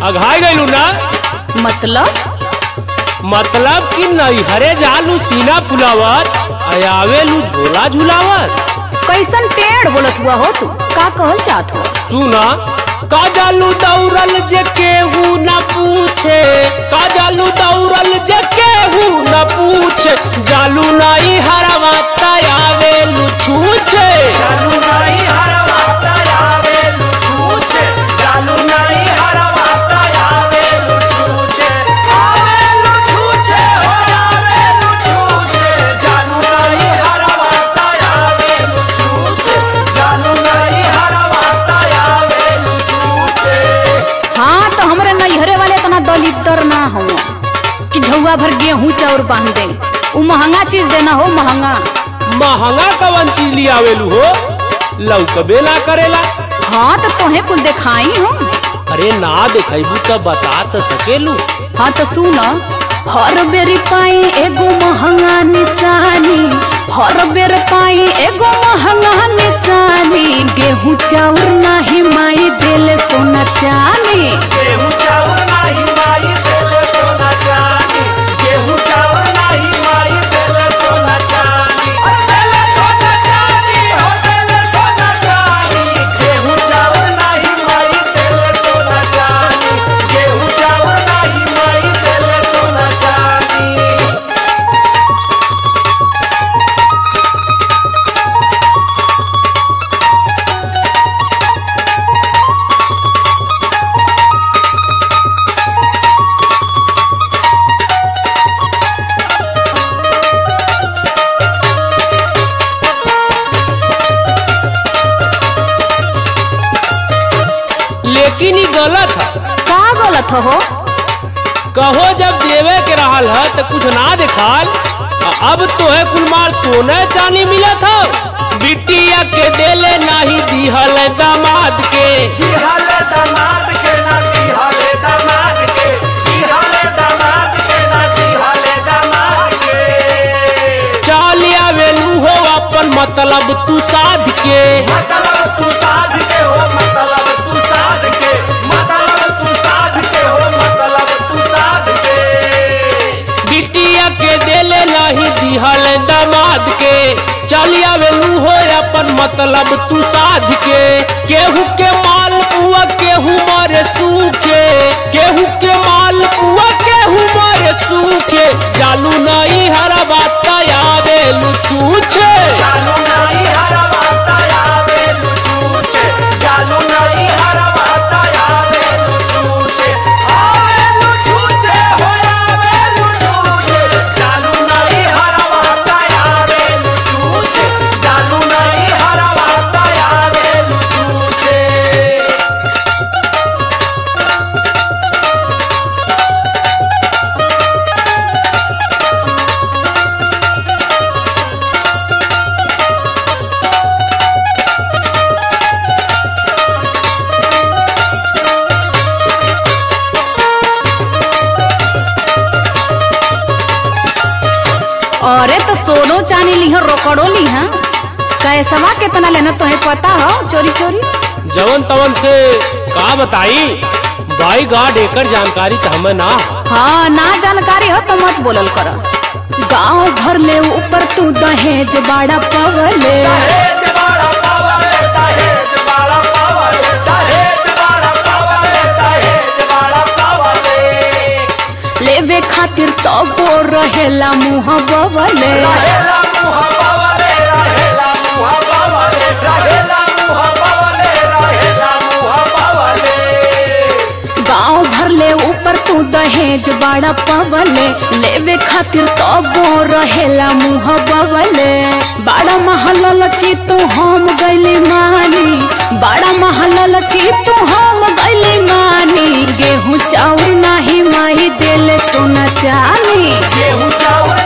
अघाई गइलू ना मतलब मतलब कि नैहरे जालू सीना फुलावत आवेलू झोला झुलावत कैसन टेढ़ बोलत हुआ हो तू का कहल चाहत हो सुना का जालू दौड़ल जे केहू न पूछे का जालू दौड़ल जे केहू न पूछे जालू नाई हरवा आवेलू छूछे जालू नहीं हरवाता आवे लुचूचे जालू नहीं हरवाता आवे लुचूचे आवे लुचूचे हो आवे लुचूचे जालू नहीं हरवाता आवे लुचूचे जालू नहीं हरवाता आवे लुचूचे हाँ तो हमरे नैहरे वाले इतना दलितर ना हो कि झौआ भर गेहूं चाउर बांध दे उ महंगा चीज देना हो महंगा महंगा कवन चीज लिया आवेलू हो लौकबे ना करेला हाँ तो तोहे कुल दिखाई हो अरे ना देखबू तो बता तो सकेलू हाँ तो सुन हर बेर पाई एगो महंगा निशानी हर बेर पाई एगो महंगा निशानी गेहूं चाउर नाही माई दिल सोना चानी गेहूं चावल नहीं माई देले सोना चांदी गेहूं चावल नहीं माई देले सोना चांदी देले सोना चांदी हो देले सोना चांदी गेहूं चावल नहीं माई देले सोना चांदी गेहूं चावल नहीं माई देले सोना चांदी लेकिन ई गलत है का गलत हो कहो जब देवे के रहल है तो कुछ ना दिखाल आ अब तो है कुलमार सोने चांदी मिलत हो बिटिया के देले नाही दिहल दामाद के दिहाले दामाद के ना दिहाले दामाद के दिहाले दामाद के ना दिहाले दामाद के चाल आवेलू हो अपन मतलब तू साध के मतलब तू साध के हो मतलब तू साध के मतलब तू साध के हो मतलब तू साध के बिटिया के देले नाही दिहल दामाद के चल आवेलू हो अपन मतलब तू साध के केहू के माल पुआ केहू मारे सूखे केहू के माल पुआ केहू मारे सूखे जालू नहीं हरा बात आवेलू छूछे जालू नहीं हरवाता आवे लुचूचे जालू नहीं हरवाता आवे लुचूचे आवे लुचूचे हो आवे लुचूचे जालू नहीं हरवाता आवे लुचूचे जालू नहीं हरवाता आवे लुचूचे अरे तो सोनो चानी ली रोकड़ो ली कैसवा कितना लेना तुम्हें पता हो चोरी चोरी जवन तवन से का बताई बाई गार्ड एकर जानकारी तो हमें ना हो। हाँ ना जानकारी हो तो मत बोलल कर गांव भर ले ऊपर तू दहेज बाड़ा पवले दहेज बाड़ा पावले दहेज बाड़ा पावले दहेज बाड़ा पावले दहेज बाड़ा पावले लेवे खातिर तो वो रहेला मुँह बवले रहेला मुहा पावले रहेला मुहा पावले रहेला मुहा पावले रहेला मुहा पावले गांव भर ले ऊपर तू दहेज बाड़ा पवले लेवे खातिर तो वो रहेला मुँह बवले बाड़ा महल ची तू हम गैली मानी बाड़ा महल ची तू हम गैली मानी गेहूं चाउर नाही माही देले सोना चानी गेहूं चावल